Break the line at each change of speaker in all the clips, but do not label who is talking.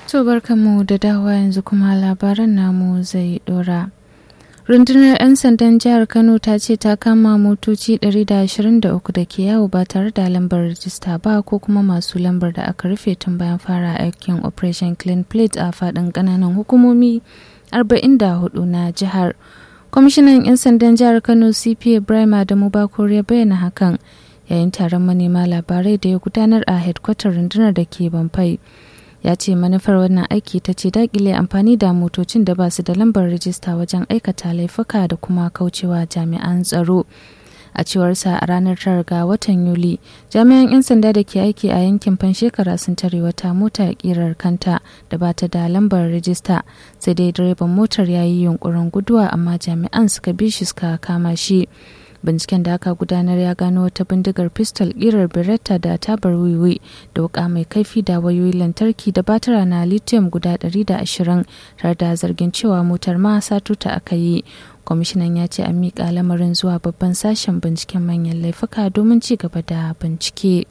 To barkanmu da dawa yanzu kuma labaran namu zai dora. Rundunar 'yan sandan jihar Kano ta ce ta kama motoci 123 da ke yawo ba tare da lambar rajista ba ko kuma masu lambar da aka rufe tun bayan fara aikin Operation Clean Plate a faɗin ƙananan hukumomi 44 na jihar. Kwamishinan 'yan sandan jihar Kano CP Ibrahim Adamu Bakor ya bayyana hakan yayin taron manema labarai da ya gudanar a hedkwatar rundunar da ke Bamfai. ya ce manufar wannan aiki ta ce dakile amfani da motocin da ba su da lambar rijista wajen aikata laifuka da kuma kaucewa jami'an tsaro a cewarsa a ranar tara ga watan yuli jami'an 'yan sanda da ke aiki a yankin fanshekara sun tare wata mota kirar kanta da ba ta da lambar rijista sai dai direban motar ya yi yunkurin guduwa amma jami'an suka bi shi suka kama shi binciken da aka gudanar ya gano wata bindigar pistol kirar beretta da tabar wiwi da wuka mai kaifi da wayoyi lantarki da batara na lithium guda 120 tare da zargin cewa motar ma satuta aka yi kwamishinan ya ce an miƙa lamarin zuwa babban sashen binciken manyan laifuka domin ci gaba da bincike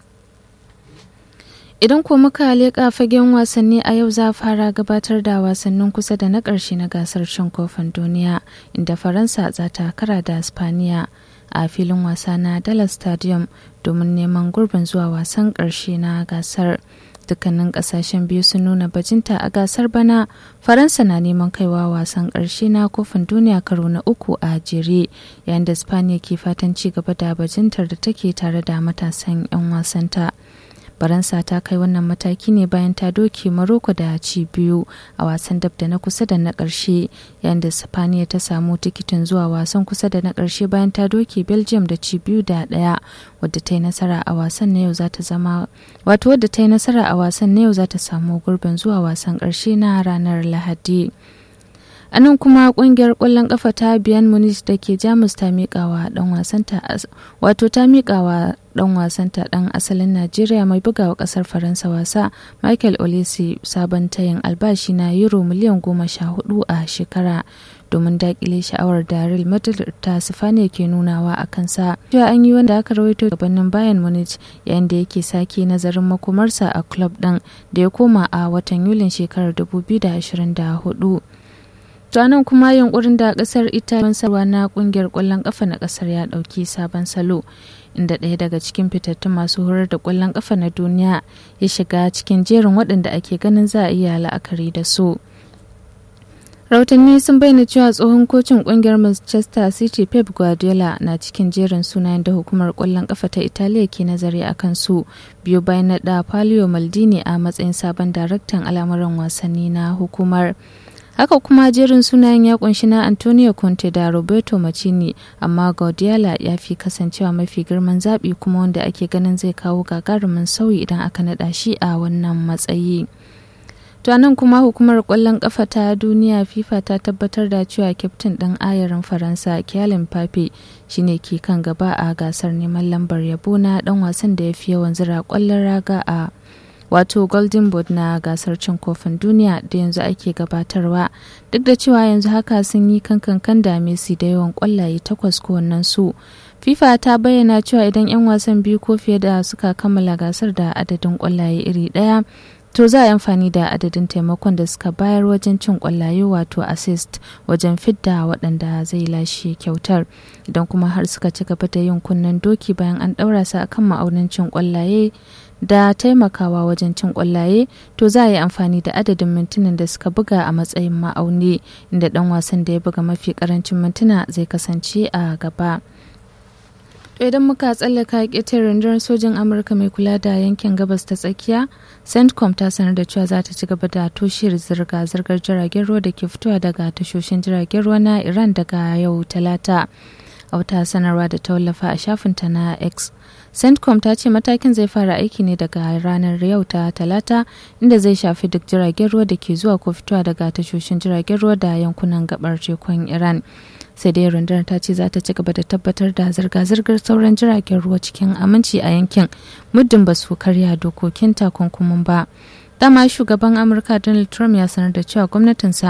idan ko muka leƙa fagen wasanni a yau za a fara gabatar da wasannin kusa da na ƙarshe na gasar cin kofin duniya inda faransa za ta kara da spaniya a filin wasa na dallas stadium domin neman gurbin zuwa wasan ƙarshe na gasar dukkanin ƙasashen biyu sun nuna bajinta a gasar bana faransa na neman kaiwa wasan ƙarshe na kofin duniya karo na uku a jere yayin da spaniya ke fatan ci gaba da bajintar da take tare da matasan 'yan wasanta. faransa ta kai wannan mataki ne bayan ta doke maroko da ci biyu a wasan dab da na kusa da na ƙarshe yayin da spaniya ta samu tikitin zuwa wasan kusa da na ƙarshe bayan ta doke belgium da ci biyu da ɗaya wadda ta yi nasara a wasan na yau za ta zama wato wadda ta yi nasara a wasan na yau za ta samu gurbin zuwa wasan ƙarshe na ranar lahadi a nan kuma kungiyar kwallon kafa ta biyan munich da ke jamus ta miƙawa dan wasanta wato ta miƙawa dan wasanta dan asalin najeriya mai bugawa kasar faransa wasa michael olise sabon tayin albashi na euro miliyan goma sha hudu a shekara domin dakile sha'awar da real madrid ta sifaniya ke nunawa a kansa cewa an yi wanda aka rawaito gabanin bayan munich yayin da yake sake nazarin makomarsa a club din da ya koma a watan yulin shekarar 2024 To nan kuma yunkurin da kasar Italy sarwa na kungiyar kwallon kafa na kasar ya dauki sabon salo inda ɗaya daga cikin fitattun masu horar da kwallon kafa na duniya ya shiga cikin jerin waɗanda ake ganin za a iya la'akari da su. Rautanni sun bayyana cewa tsohon kocin kungiyar Manchester City Pep Guardiola na cikin jerin sunayen da hukumar kwallon kafa ta Italiya ke nazari a kansu biyu bayan naɗa Palio Maldini a matsayin sabon daraktan al'amuran wasanni na hukumar. haka kuma jerin sunayen ya kunshi na antonio conte da roberto macini amma guardiola ya fi kasancewa mafi girman zaɓi kuma wanda ake ganin zai kawo gagarumin sauyi idan aka naɗa shi a wannan matsayi to nan kuma hukumar kwallon kafa ta duniya fifa ta tabbatar da cewa kyaftin ɗin ayarin faransa kyalin pape shine ke kan gaba a gasar neman lambar yabo na ɗan wasan da ya fi yawan zira kwallon raga a wato golden boot na gasar cin kofin duniya da yanzu ake gabatarwa duk da cewa yanzu haka sun yi kankan da messi da yawan kwallaye takwas kowannen su fifa ta bayyana cewa idan 'yan wasan biyu ko fiye da suka kammala gasar da adadin kwallaye iri daya to za a yi amfani da adadin taimakon da suka bayar wajen cin kwallaye wato assist wajen fidda waɗanda zai lashe kyautar idan kuma har suka ci gaba da yin kunnen doki bayan an ɗaura su akan ma'aunin cin kwallaye da taimakawa wajen cin kwallaye to za a yi amfani da adadin mintunan da suka buga a matsayin ma'auni inda dan wasan da ya buga mafi karancin mintuna zai kasance a gaba to idan muka tsallaka ƙetar rundunar sojin amurka mai kula da yankin gabas ta tsakiya centcom ta sanar da cewa za ta ci gaba da toshiyar zirga-zirgar jiragen ruwa da ke fitowa daga tashoshin jiragen ruwa na iran daga yau talata a wata sanarwa da ta wallafa a shafinta na x centcom ta ce matakin zai fara aiki ne daga ranar yau ta talata inda zai shafi duk jiragen ruwa da ke zuwa ko fitowa daga tashoshin jiragen ruwa da yankunan gabar tekun iran sai dai rundunar ta ce za ta ci gaba da tabbatar da zirga-zirgar sauran jiragen ruwa cikin aminci a yankin muddin ba su karya dokokin takunkumin ba dama shugaban amurka donald trump ya sanar da cewa gwamnatinsa